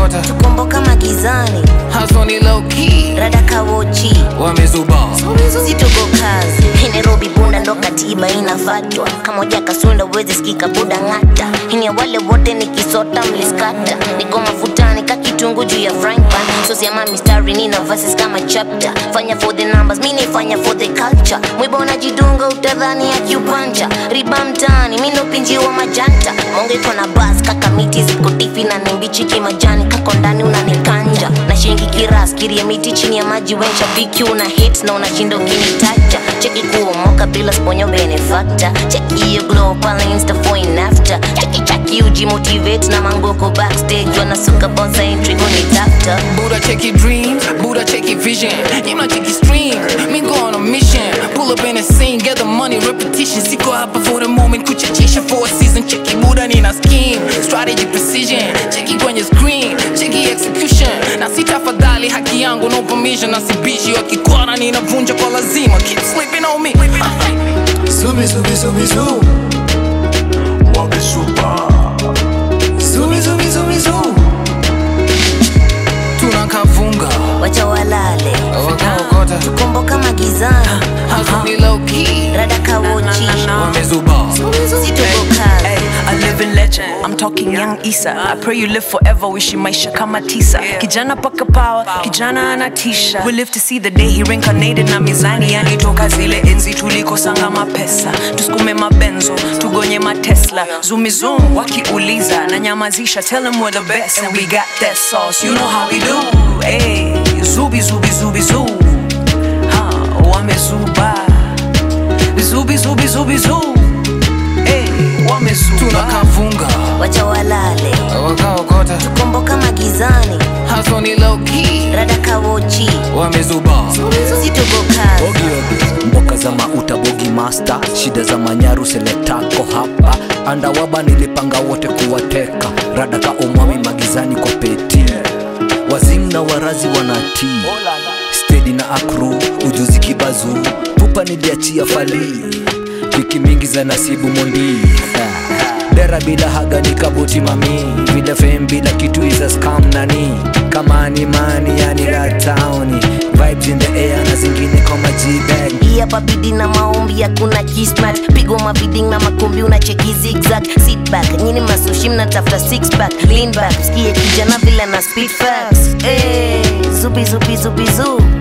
wakaokota tukomboka magizani haso ni low key rada kawochi wamezuba situgo kazi Hii nairobi bunda ndo katiba inafatwa kamoja kasunda uwezi sikika buda ng'ata hini wale wote nikisota mliskata niko mafutani ka kitungu juu ya frying pan sosiama mistari nina verses kama chapter fanya for the numbers mi nifanya for the culture mwiba unajidunga utadhani akiupancha riba mtaani mi nopinjiwa majanta mongetwa na bas kaka miti ziko tifi na nimbichi kimajani kako ndani unanikanja na shingi kiras kiria miti chini ya maji wensha biki una hits na unashinda ukinitacha cheki kuomoka bila sponyo benefactor cheki hiyo glow pale insta for in after cheki chaki uji motivate na mangoko backstage wanasuka bonsa entry kunitafta Buddha check your dreams, Buddha check your vision. You might check your streams, me go on a mission. Pull up in the scene, get the money, repetition. Siko hapa for the moment, kuchachisha for a season. Check your Buddha nina scheme, strategy precision. Check it kwenye screen, check your execution. Na sitafadhali haki yangu, no permission. Na sibishi wakikwana ninavunja kwa lazima. Keep sleeping on me. Zubi zubi zubi zu Wamezuba Zubi zubi zubi zu Tunakavunga, wacha walale wakaokota. tukomboka magizani Hustle ni low key, rada kawochi wamezuba. situgo kazi Ay, a living legend. I'm talking young Isa. I pray you live forever, wishing maisha kama tisa. Kijana paka power, kijana anatisha. We live to see the day he reincarnated na mizani yani toka zile enzi tulikosanga mapesa. Tusukume mabenzo, tugonye matesla. Zumi zoom, wakiuliza na nyamazisha. Tell them we're the best and we got that sauce. You know how we do. Hey, zubi zubi zubi zoo. Ha, wamezuba. Zubi zubi zubi zoo. Hey, wamezuba. Tunakavunga, wacha walale wakaokota. tukomboka magizani Hustle ni low key, rada kawochi wamezuba. situgo kazi Bogi Ogi, mboka za mauta bogi master shida za manyaru seletako hapa andawaba nilipanga wote kuwateka radaka omwami magizani kwa peti wazimu na warazi wanatii stedi na akru ujuzi kibazu pupa niliachia fali wiki mingi za nasibu mondi dera bila haga ni kabuti mami vile fem bila kitu iza scam nani kama ni mani yani la town vibes in the air na zingine kama g-bag hii hapa bidi na maombi hakuna kismat pigo maviding na makumbi unacheki zigzag sit back nyini masushi mnatafuta six pack lean back sikie kijana vile na speed facts hey, zubi zubi zubi zu